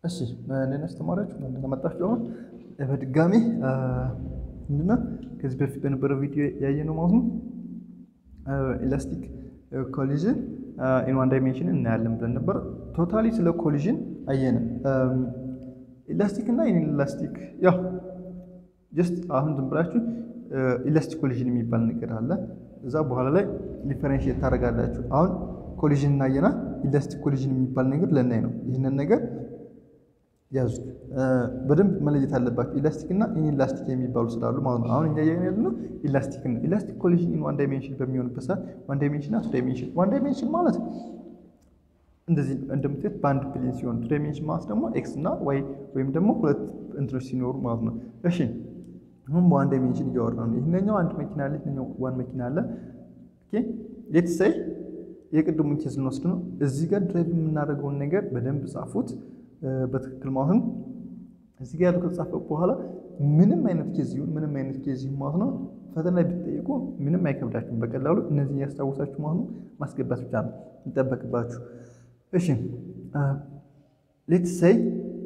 እሺ እኔን አስተማሪዎች እንደመጣችሁ አሁን በድጋሚ ምንድነው ከዚህ በፊት በነበረው ቪዲዮ ያየነው ማለት ነው ኢላስቲክ ኮሊዥን ኢን ዋን ዳይሜንሽን እናያለን ብለን ነበር። ቶታሊ ስለ ኮሊዥን አየን። ኢላስቲክ እና ኢን ኢላስቲክ ያው ጀስት አሁን ዝም ብላችሁ ኢላስቲክ ኮሊዥን የሚባል ነገር አለ። እዛ በኋላ ላይ ዲፈረንሽት ታደርጋላችሁ። አሁን ኮሊዥን እናየና ኢላስቲክ ኮሊዥን የሚባል ነገር ለናይ ነው። ይህንን ነገር ያዙት በደንብ መለየት አለባቸው። ኢላስቲክ እና ኢንኢላስቲክ የሚባሉ ስላሉ ማለት ነው። አሁን እኛ ያየን ነው ኢላስቲክ ነው። ኢላስቲክ ኮሊዥን ኢን ዋን ዳይሜንሽን በሚሆንበት ሰዓት ዋን ዳይሜንሽን እና ቱ ዳይሜንሽን ዋን ዳይሜንሽን ማለት እንደዚህ እንደምትሄድ በአንድ ፕሌን ሲሆን ቱ ዳይሜንሽን ማለት ደግሞ ኤክስ እና ዋይ ወይም ደግሞ ሁለት እንትኖች ሲኖሩ ማለት ነው። እሺ አሁን በዋን ዳይሜንሽን እያወራ ነው። ይህኛው አንድ መኪና አለ፣ ይህኛው ዋን መኪና አለ። ኦኬ ሌትስ ሴይ የቅድሙን ኬዝ እንወስድ ነው። እዚህ ጋር ድራይቭ የምናደርገውን ነገር በደንብ ጻፉት በትክክል ማለት ነው። እዚህ ጋር ያለው ከተጻፈ በኋላ ምንም አይነት ኬዝ ይሁን ምንም አይነት ኬዝ ይሁን ማለት ነው ፈተና ላይ ብትጠይቁ ምንም አይከብዳችሁም። በቀላሉ እነዚህን ያስታውሳችሁ ማለት ነው ማስገባት ብቻ ነው የሚጠበቅባችሁ። እሺ ሌትስ ሴይ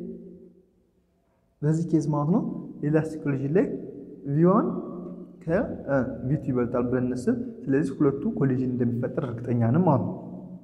በዚህ ኬዝ ማለት ነው ኢላስቲክ ኮሊዥን ላይ ቪዋን ከቪቱ ይበልጣል ብለን እንስብ። ስለዚህ ሁለቱ ኮሊዥን እንደሚፈጠር እርግጠኛ ነን ማለት ነው።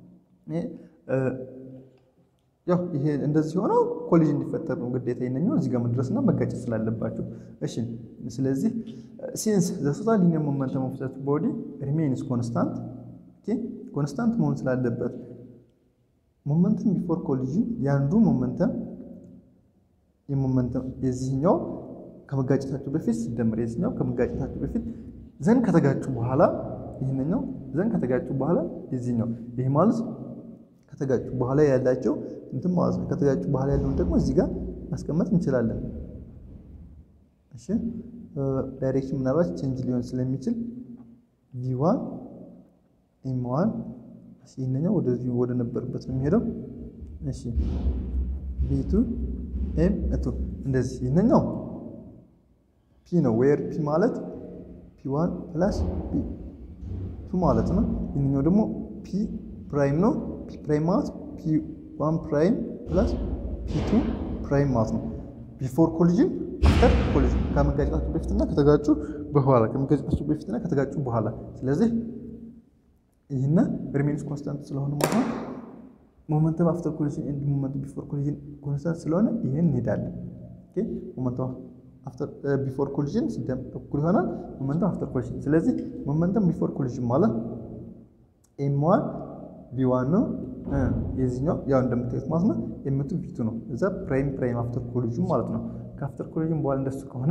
ያው ይሄ እንደዚህ ሆነው ኮሊዥን እንዲፈጠር ነው ግዴታ ይነኛው እዚህ ጋር መድረስና መጋጨት ስላለባቸው። እሺ ስለዚህ ሲንስ ዘ ቶታል ሊኒየር ሞመንተም ኦፍ ዘ ቦዲ ሪሜይንስ ኮንስታንት ኦኬ ኮንስታንት መሆን ስላለበት ሞመንተም ቢፎር ኮሊዥን የአንዱ ሞመንተም የሞመንተም የዚህኛው ከመጋጨታቸው በፊት ሲደመር የዚህኛው ከመጋጨታቸው በፊት ዘን ከተጋጩ በኋላ ይህንኛው ዘን ከተጋጩ በኋላ የዚህኛው ይህ ማለት ከተጋጩ በኋላ ያላቸው እንትን ማለት ነው። ከተጋጩ በኋላ ያለውን ደግሞ እዚህ ጋር ማስቀመጥ እንችላለን። እሺ ዳይሬክሽን ምናልባት ቼንጅ ሊሆን ስለሚችል ቪዋን ኤም ዋን ይህንኛው ወደዚህ ወደ ነበርበት ነው የሚሄደው። እሺ ቪቱ ኤም እቱ እንደዚህ ይህንኛው ፒ ነው። ዌር ፒ ማለት ፒ ዋን ፕላስ ፒ ቱ ማለት ነው። ይህንኛው ደግሞ ፒ ፕራይም ነው። ፒ ፕራይም ማለት ፒ ዋን ፕራይም ፕላስ ፒ ቱ ፕራይም ማለት ነው። ቢፎር ኮሊዥን አፍተር ኮሊዥን ከመጋጨታቸው በፊትና ከተጋጩ በኋላ ከመጋጨታቸው በፊትና ከተጋጩ በኋላ። ስለዚህ ይህን ሪሜንስ ኮንስታንት ስለሆነ ማለት ነው። ሞመንተም አፍተር ኮሊዥን ኤንድ ሞመንተም ቢፎር ኮሊዥን ኮንስታንት ስለሆነ ይህን እንሄዳለን። ኦኬ ሞመንተም አፍተር ቢፎር ኮሊዥን ሲደም እኩል ይሆናል ሞመንተም አፍተር ኮሊዥን። ስለዚህ ሞመንተም ቢፎር ኮሊዥን ማለት ኤም ዋን ቪዋን ነው። የዚህኛው ያው እንደምታዩት ማለት ነው ኤምቱ ቪቱ ነው። እዛ ፕራይም ፕራይም አፍተር ኮሊዥን ማለት ነው። ከአፍተር ኮሊዥን በኋላ እንደሱ ከሆነ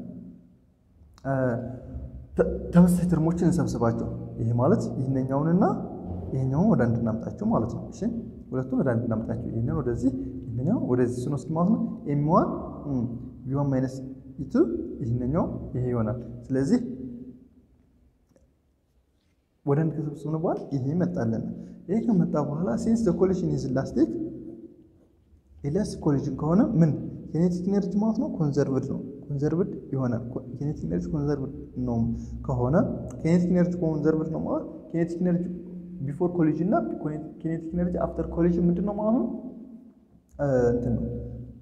ተመሳሳይ ተርሞችን እንሰብስባቸው። ይሄ ማለት ይህንኛውንና ይሄኛውን ወደ አንድ እናምጣቸው ማለት ነው። እሺ ሁለቱን ወደ አንድ እናምጣቸው። ይህንን ወደዚህ ይህንኛው ወደዚህ ስንወስድ ማለት ነው ኤም ዋን ቪዋን ማይነስ ኢቱ ይህንኛው ይሄ ይሆናል። ስለዚህ ወደ አንድ ከሰብስብን በኋላ ይሄ ይመጣለን። ይሄ ከመጣ በኋላ ሲንስ ዘ ኮሊዥን ኢዝ ኢላስቲክ ኢላስቲክ ኮሊዥን ከሆነ ምን ኬኔቲክ ኢነርጂ ማለት ነው ኮንዘርቭድ ነው ኮንዘርቭድ ይሆናል። ኬኔቲክ ኢነርጂ ኮንዘርቭድ ነው ከሆነ ኬኔቲክ ኢነርጂ ኮንዘርቭድ ነው ማለት ኬኔቲክ ኢነርጂ ቢፎር ኮሊዥን እና ኬኔቲክ ኢነርጂ አፍተር ኮሊዥን ምንድን ነው ማለት ነው እንትን ነው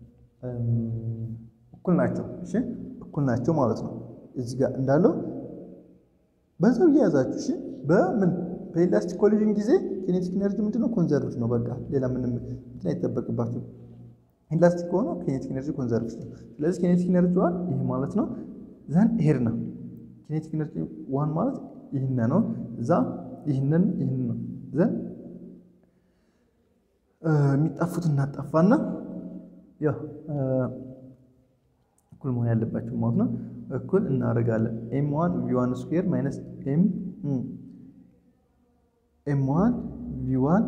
እኩል ናቸው። እሺ እኩል ናቸው ማለት ነው። እዚህ ጋር እንዳለው በዛው እየያዛችሁ እሺ በምን በኢላስቲክ ኮሊዥን ጊዜ ኬኔቲክ ኢነርጂ ምንድነው ኮንዘርቭድ ነው። በቃ ሌላ ምንም እንትን አይጠበቅባችሁ። ኢላስቲክ ከሆነ ኬኔቲክ ኢነርጂ ኮንዘርቭድ ነው። ስለዚህ ኬኔቲክ ኢነርጂ ዋን ይህ ማለት ነው። ዘን ሄድ ነው ኬኔቲክ ኢነርጂ ዋን ማለት ይህን ነው። እዛ ይህንን ይህን ነው። ዘን የሚጣፉት እናጣፋና ያው እኩል መሆን ያለባቸው ማለት ነው። እኩል እናደርጋለን። ኤም ዋን ቪ ዋን ስኩዌር ማይነስ ኤም ኤም ዋን ቪ ዋን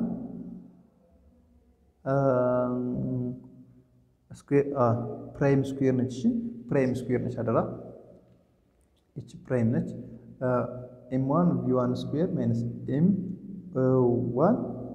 ፕራይም ስኩዌር ነች። እሺ ፕራይም ስኩዌር ነች። አደራ እቺ ፕራይም ነች። ኤም ዋን ቪ ዋን ስኩዌር ማይነስ ኤም ዋን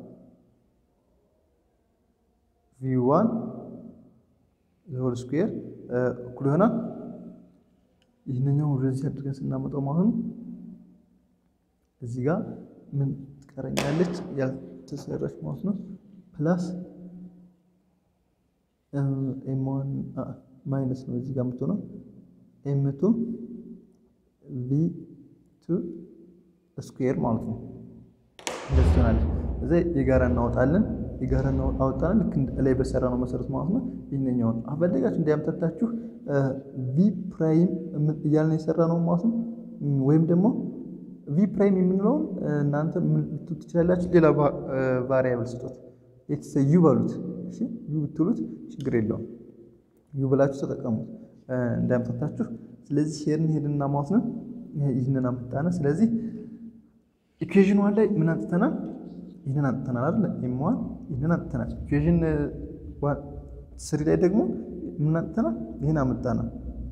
ቪ ዋን ሆል ስኩዌር እኩል ይሆናል። ይህንኛው ወደዚህ አድርገን ስናመጣው ማለት ነው እዚህ ጋር ምን ትቀረኛለች ያልተሰራች ማለት ነው ፕላስ ኤም ዋን ማይነስ ነው እዚህ ጋር የምትሆነው ኤም ቱ ቪ ቱ ስኩዌር ማለት ነው። እንደዚህ ትሆናለች። እዛ የጋራ እናወጣለን። የጋራ አወጣለን ልክ ላይ በሰራ ነው መሰረት ማለት ነው። ይህንኛውን አፈለጋችሁ እንዲያምታታችሁ ቪ ፕራይም እያልን የሰራ ነው ማለት ነው። ወይም ደግሞ ቪ ፕራይም የምንለውን እናንተ ምን ልትሉት ትችላላችሁ? ሌላ ቫሪያብል ስጡት። የተሰ ዩ በሉት። እሺ ዩ ብትሉት ችግር የለውም። ዩ ብላችሁ ተጠቀሙት እንዳያምታታችሁ። ስለዚህ ሄድን ሄድና ማለት ነው ይህንን አምጣነ። ስለዚህ ኢኩዌዥን ዋን ላይ ምን አንጥተናል? ይህንን አንጥተናል አይደል? ኤም ዋን ይህንን አንጥተናል። ኢኩዌዥን ስሪ ላይ ደግሞ ምን አንጥተናል? ይህን አመጣናል።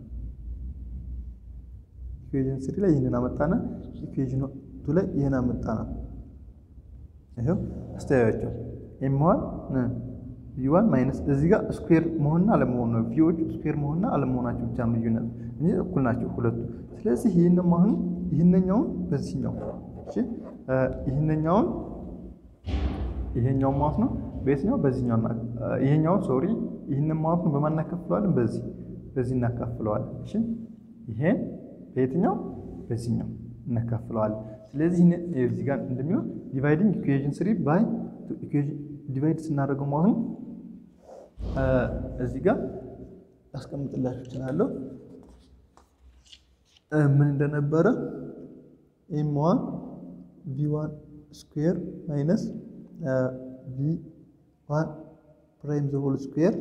ኢኩዌዥን ስሪ ላይ ይህንን አመጣና ኢኩዌዥን ቱ ላይ ይህን አመጣና ይኸው አስተያያቸው ኤም ዋን ቪ ዋን ማይነስ እዚህ ጋር ስኩዌር መሆንና አለመሆን ነው። ቪዎቹ ስኩዌር መሆንና አለመሆናቸው ብቻ ነው ልዩነት እንጂ እኩል ናቸው ሁለቱ። ስለዚህ ይህን ማሁን ይህንኛውን በዚህኛው እሺ ይህንኛውን ይሄኛውን ማለት ነው በየትኛው በዚህኛው እና ይሄኛውን ሶሪ ይህንን ማለት ነው በማን እናካፍለዋለን? በዚህ በዚህ እናካፍለዋለን። እሺ ይሄን በየትኛው በዚህኛው እናካፍለዋለን። ስለዚህ እዚህ ጋር እንደሚሆን ዲቫይዲንግ ኢኩዌዥን ስሪ ባይ ዲቫይድ ስናደርገው ማለት ነው እዚህ ጋር ያስቀምጥላችሁ እችላለሁ ምን እንደነበረ ኤም ዋን ቪ ዋን ስኩዌር ማይነስ ቪ ዋን ፕራይም ዘ ሆል ስኩዌር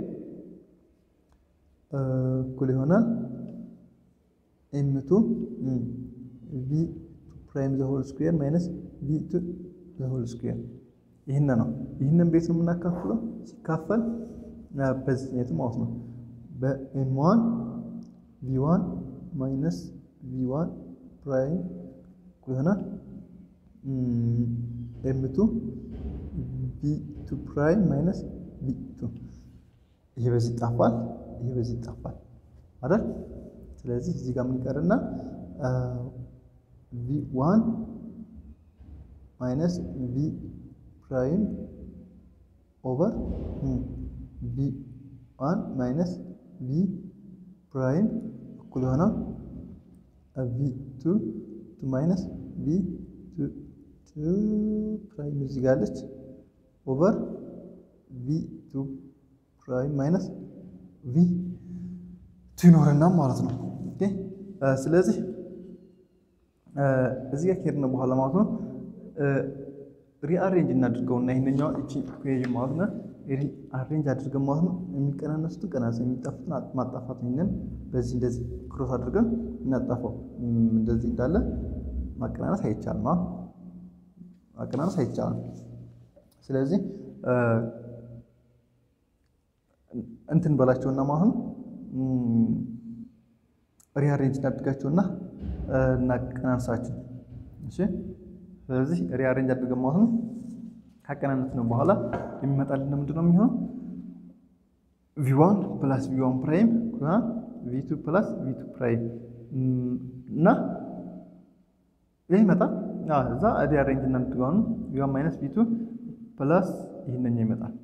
እኩል ይሆናል ኤም ቱ ቪ ፕራይም ዘ ሆል ስኩዌር ማይነስ ቪ ቱ ዘ ሆል ስኩዌር ይህን ነው። ይህንን ቤት ነው የምናካፍለው ሲካፈል በዚህኛቱ ማለት ነው በኤም ዋን ቪ ዋን ማይነስ ቪ ዋን ፕራይም እኩል ይሆናል ኤም ቱ ቪ ቱ ፕራይም ማይነስ ቪ ቱ ይሄ በዚህ ይጣፋል፣ ይሄ በዚህ ይጣፋል አይደል? ስለዚህ እዚህ ጋር ምን ይቀርና ቪ ዋን ማይነስ ቪ ፕራይም ኦቨር ቪ ዋን ማይነስ ቪ ፕራይም እኩል ይሆናል ቪ ቱ ቱ ማይነስ ቪ ቱ ቱ ፕራይም እዚህ ጋር አለች ኦቨር ቪ ቱ ፕራይም ማይነስ ቪ ቱ ይኖረና ማለት ነው። ኦኬ ስለዚህ እዚህ ጋር ከሄድን በኋላ ማለት ነው ሪአሬንጅ እናድርገውና ይህንኛው እቺ ኢኩዌዥን ማለት ነው ሪአሬንጅ አድርገን ማለት ነው የሚቀናነሱትን ቀናንስ የሚጣፉትን ማጣፋት ይህንን በዚህ እንደዚህ ክሮስ አድርገን እናጣፋው። እንደዚህ እንዳለ ማቀናነስ አይቻልም፣ ማቀናነስ አይቻልም። ስለዚህ እንትን በላቸውና ማለት ነው ሪአሬንጅ እናድርጋቸውና እናቀናንሳቸው። እሺ ስለዚህ ሪአሬንጅ አድርገን ማለት ነው ካቀናነት ነው በኋላ የሚመጣልን ምንድን ነው የሚሆነው? ቪዋን ፕላስ ቪዋን ፕራይም ቪቱ ፕላስ ቪቱ ፕራይም እና ይህ ይመጣል። እዛ ሪአሬንጅ እናድርገው ቪዋን ማይነስ ቪቱ ፕላስ ይህንኛው ይመጣል።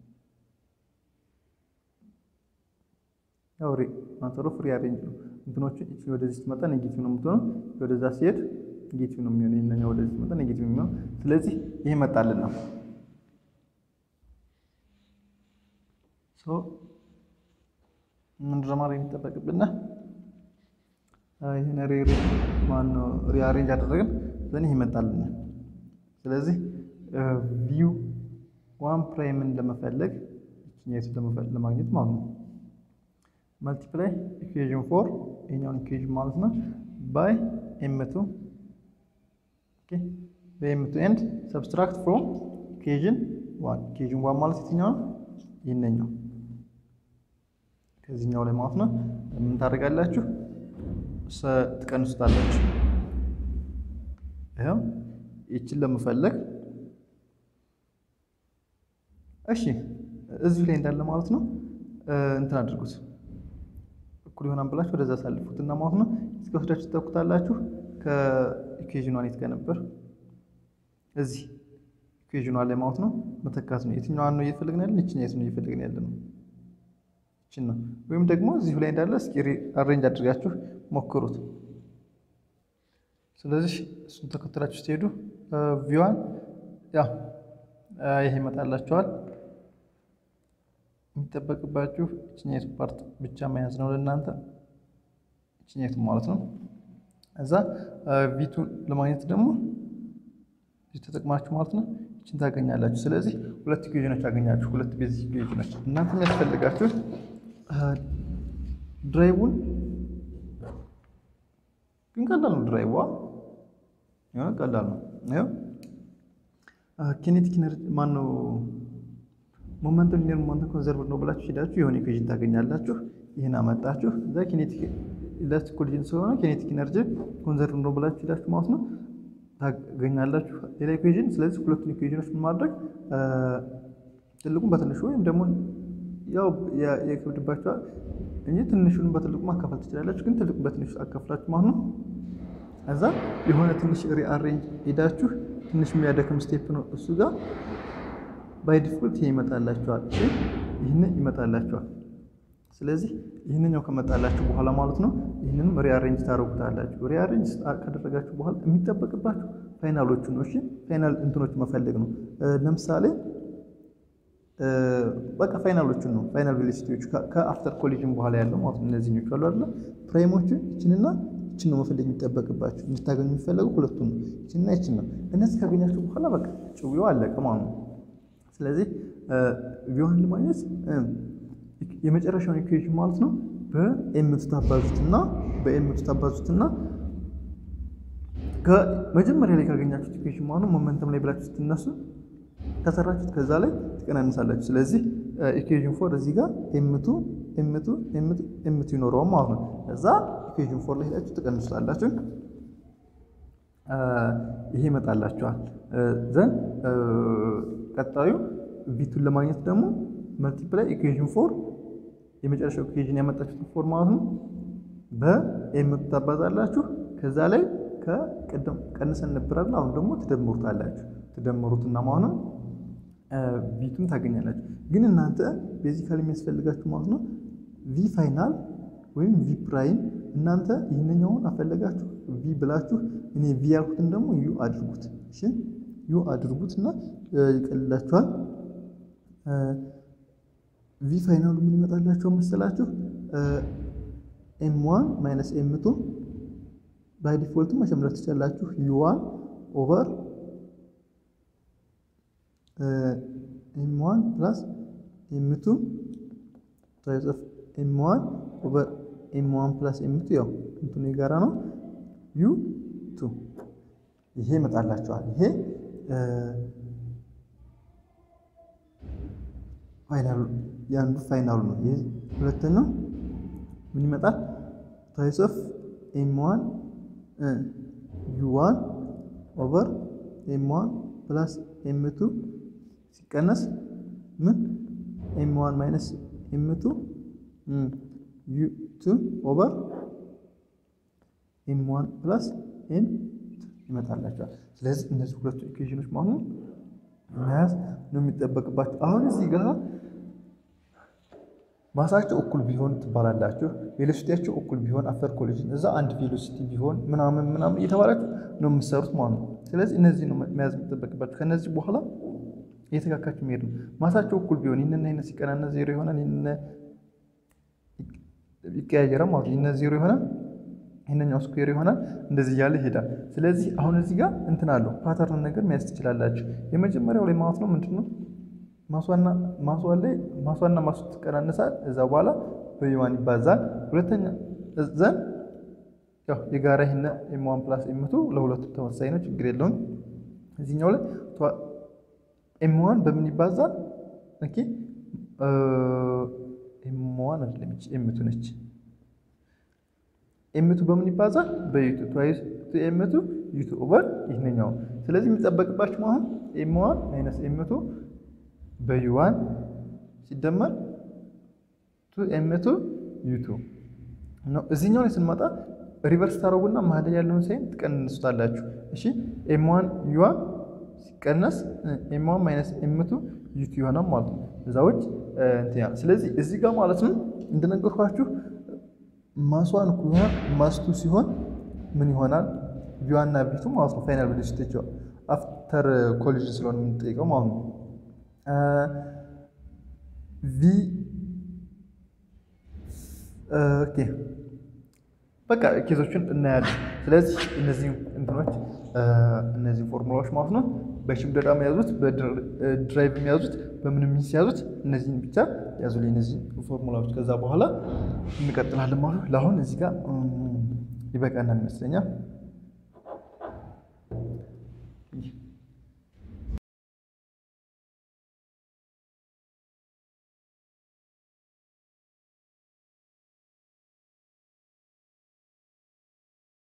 ያው ማተሮ ፍሪ አሬንጅ ነው። እንትኖቹ እቺ ወደዚህ ስትመጣ ኔጌቲቭ ነው የምትሆነው፣ ወደዛ ሲሄድ ኔጌቲቭ ነው የሚሆነው። ይሄንኛው ወደዚህ ስትመጣ ኔጌቲቭ ነው የሚሆነው። ስለዚህ ይሄ መጣልን ነው ሶ ምንድን ነው ማድረግ የሚጠበቅብና ይሄን ሬሪ ማነው ሪአሬንጅ አደረግን ዘን ይሄ መጣልን። ስለዚህ ቪው ዋን ፕራይምን ለመፈለግ እቺኛይቱን ለመፈለግ ለማግኘት ማለት ነው መልቲፕላይ ኢኩዌዥን ፎር ይሄኛውን ኢኩዌዥን ማለት ነው ባይ ኤምቱ ኦኬ በኤምቱ ኤንድ ሰብስትራክት ፍሮም ኢኩዌዥን ዋን ኢኩዌዥን ዋን ማለት የትኛው ነው? ይህንኛው ከዚህኛው ላይ ማለት ነው ምን ታደርጋላችሁ? ትቀንሱታላችሁ። ይኸው ይችን ለመፈለግ እሺ እዚሁ ላይ እንዳለ ማለት ነው እንትን አድርጉት እኩል ይሆናል ብላችሁ ወደዛ አሳልፉት እና ማለት ነው እስከ ወስዳችሁ ትተኩታላችሁ። ከኢኩዌዥኗ የት ጋር ነበር? እዚህ ኢኩዌዥኗ ላይ ማለት ነው መተካት ነው። የትኛዋን ነው እየፈለግን ያለን? ይችኛ የት ነው እየፈለግን ያለ ነው? ይችን ነው። ወይም ደግሞ እዚሁ ላይ እንዳለ እስኪ አሬንጅ አድርጋችሁ ሞክሩት። ስለዚህ እሱን ተከትላችሁ ስትሄዱ ቪዋን ያ ይሄ ይመጣላችኋል። የሚጠበቅባችሁ ችኘቱ ፓርት ብቻ መያዝ ነው ለእናንተ ችኘቱ ማለት ነው። እዛ ቪቱን ለማግኘት ደግሞ ተጠቅማችሁ ማለት ነው ይችን ታገኛላችሁ። ስለዚህ ሁለት ኢኩዌዥኖች አገኛችሁ፣ ሁለት ቤዚክ ኢኩዌዥኖች። እናንተ የሚያስፈልጋችሁ ድራይቡን ግን ቀላል ነው። ድራይቧ የሆነ ቀላል ነው። ይኸው ኪኔቲክ ኢነርጂ ማን ነው ሞመንተም ሊኒየር ሞመንተም ኮንዘርቭ ነው ብላችሁ ሄዳችሁ የሆነ ኢኩዌዥን ታገኛላችሁ። ይህን አመጣችሁ እዛ ኪኔቲክ ኢላስቲክ ኮሊዥን ስለሆነ ኪኔቲክ ኢነርጂ ኮንዘርቭ ነው ብላችሁ ሄዳችሁ ማለት ነው ታገኛላችሁ ሌላ ኢኩዌዥን። ስለዚህ ሁለቱን ኢኩዌዥኖች ምን ማድረግ ትልቁን በትንሹ ወይም ደግሞ ያው የከብድባችኋል እንጂ ትንሹን በትልቁ ማካፈል ትችላላችሁ። ግን ትልቁን በትንሹ አካፍላችሁ ማለት ነው እዛ የሆነ ትንሽ ሪአሬንጅ ሄዳችሁ ትንሽ የሚያደክም ስቴፕ ነው እሱ ጋር ባይ ዲፎልት ይሄ ይመጣላችኋል። ይህን ይመጣላችኋል። ስለዚህ ይህንኛው ከመጣላችሁ በኋላ ማለት ነው ይህንንም ሪአሬንጅ ታደርጉታላችሁ። ሪአሬንጅ ካደረጋችሁ በኋላ የሚጠበቅባችሁ ፋይናሎቹ ነው። እሺ ፋይናል እንትኖች መፈለግ ነው። ለምሳሌ በቃ ፋይናሎቹን ነው ፋይናል ቬሎሲቲዎች ከአፍተር ኮሊዥን በኋላ ያለው ማለት ነው። እነዚህኞቹ አሉ አይደለ ፕራይሞቹ ይችንና ይችን ነው መፈለግ የሚጠበቅባችሁ። እንድታገኙ የሚፈለጉ ሁለቱን ነው፣ ይችንና ይችን ነው። እነዚህ ካገኛችሁ በኋላ በቃ ጭዊው አለቀ ማለት ነው። ስለዚህ ቪዋን ለማግኘት የመጨረሻውን ኢኩዌሽን ማለት ነው በኤምቱ ታባዙትና በኤምቱ ታባዙትና ከመጀመሪያ ላይ ካገኛችሁት ኢኩዌሽን ማለት ነው ሞመንተም ላይ ብላችሁ ስትነሱ ከሰራችሁት ከዛ ላይ ትቀናንሳላችሁ። ስለዚህ ኢኩዌሽን ፎር እዚህ ጋር ኤምቱ ኤምቱ ኤምቱ ኤምቱ ይኖረዋል ማለት ነው። ከዛ ኢኩዌሽን ፎር ላይ ሄዳችሁ ትቀንሱታላችሁ። ይሄ ይመጣላችኋል። ዘን ቀጣዩ ቪቱን ለማግኘት ደግሞ መልቲፕላይ ኢኩዌሽን ፎር የመጨረሻው ኢኩዌሽን ያመጣችሁት ፎር ማለት ነው በኤምቱ ታባዛላችሁ። ከዛ ላይ ከቅድም ቀንሰን ነበራል። አሁን ደግሞ ትደምሩታላችሁ። ትደምሩትና ማለት ነው ቪቱን ታገኛላችሁ። ግን እናንተ ቤዚካሊ የሚያስፈልጋችሁ ማለት ነው ቪ ፋይናል ወይም ቪ ፕራይም እናንተ ይህንኛውን አፈለጋችሁ ቪ ብላችሁ እኔ ቪ ያልኩትን ደግሞ ዩ አድርጉት። እሺ ዩ አድርጉት እና ይቀልላችኋል። ቪ ፋይናሉ ምን ይመጣላችሁ መሰላችሁ? ኤም ዋን ማይነስ ኤም ቱ ባይ ዲፎልቱ መጨመር ትችላላችሁ። ዩ ዋን ኦቨር ኤም ዋን ፕላስ ኤም ቱ ታይምስ ኦፍ ኤም ዋን ኦቨር ኤም ዋን ፕላስ ኤም ቱ ያው እንትኑ የጋራ ነው። ዩ ቱ ይሄ ይመጣላችኋል። ይሄ ፋይናሉ የአንዱ ፋይናሉ ነው። ይሄ ሁለተኛው ምን ይመጣል? ታይምስ ኦፍ ኤም ዋን ዩ ዋን ኦቨር ኤም ዋን ፕላስ ኤም ቱ ሲቀነስ ምን ኤም ዋን ማይነስ ኤም ቱ ዩ ቱ ኦቨር ኤም ዋን ፕላስ ኤም ይመጣላቸዋል። ስለዚህ እነዚህ ሁለቱ ኢኩዌሽኖች ማለት ነው መያዝ ነው የሚጠበቅባቸው። አሁን እዚህ ጋር ማሳቸው እኩል ቢሆን ትባላላችሁ፣ ቬሎሲቲያቸው እኩል ቢሆን አፍተር ኮሊዥን እዛ አንድ ቬሎሲቲ ቢሆን ምናምን ምናምን እየተባላችሁ ነው የምትሰሩት ማለት ነው። ስለዚህ እነዚህ ነው መያዝ የሚጠበቅባችሁ። ከነዚህ በኋላ እየተካካችሁ መሄድ ነው። ማሳቸው እኩል ቢሆን ይህንና ይህን ሲቀናነስ ዜሮ ይሆናል፣ ይህን ይቀያየራል ማለት ነው። ይህን ዜሮ ይሆናል፣ ይህንኛው ስኩዌር ይሆናል። እንደዚህ እያለ ይሄዳል። ስለዚህ አሁን እዚህ ጋር እንትን አለው ፓተርን ነገር መያዝ ትችላላችሁ። የመጀመሪያው ላይ ማለት ነው ምንድን ነው ማሷና ማሷ ላይ ማሷና ማሱ ትቀናነሳል። እዛ በኋላ በዩዋን ይባዛል። ሁለተኛ ዘን ያው የጋራ ይህን ኤም ዋን ፕላስ ኤምቱ ለሁለቱም ተመሳሳይ ነው፣ ችግር የለውም። እዚህኛው ላይ ኤም ዋን በምን ይባዛል? ኦኬ ኤም ዋን አይደለም ኤምቱ ነች። ኤምቱ በምን ይባዛል? በዩቱ ትዋይስ ኤምቱ ዩቱ ኦቨር ይህንኛው። ስለዚህ የሚጠበቅባችሁ አሁን ኤም ዋን ማይነስ ኤምቱ በዩዋን ሲደመር ቱ ኤምቱ ዩቱ ነው። እዚህኛው ላይ ስንመጣ ሪቨርስ ታደረጉና መሀል ላይ ያለውን ሳይን ትቀንሱታላችሁ። እሺ ኤም ዋን ዩዋን ሲቀነስ ኤም ዋን ማይነስ ኤም ቱ ዩቱ ይሆናል ማለት ነው። እዛ ውጭ እንትን ያለ ስለዚህ እዚህ ጋር ማለት ነው እንደነገርኳችሁ ማስዋን ከሆነ ማስቱ ሲሆን ምን ይሆናል? ቪዋና ቪቱ ማለት ነው ፋይናል ቬሎሲቲቸው አፍተር ኮሊዥን ስለሆነ የምንጠይቀው ማለት ነው። ቪ ኦኬ በቃ ኬዞቹን እናያለን። ስለዚህ እነዚህ እንትኖች እነዚህ ፎርሙላዎች ማለት ነው በሽምደዳ የያዙት በድራይቭ የያዙት በምንም ሚንስ የያዙት እነዚህን ብቻ ያዙልኝ፣ እነዚህ ፎርሙላዎች። ከዛ በኋላ እንቀጥላለን ማለት ነው። ለአሁን እዚህ ጋር ይበቃናል ይመስለኛል።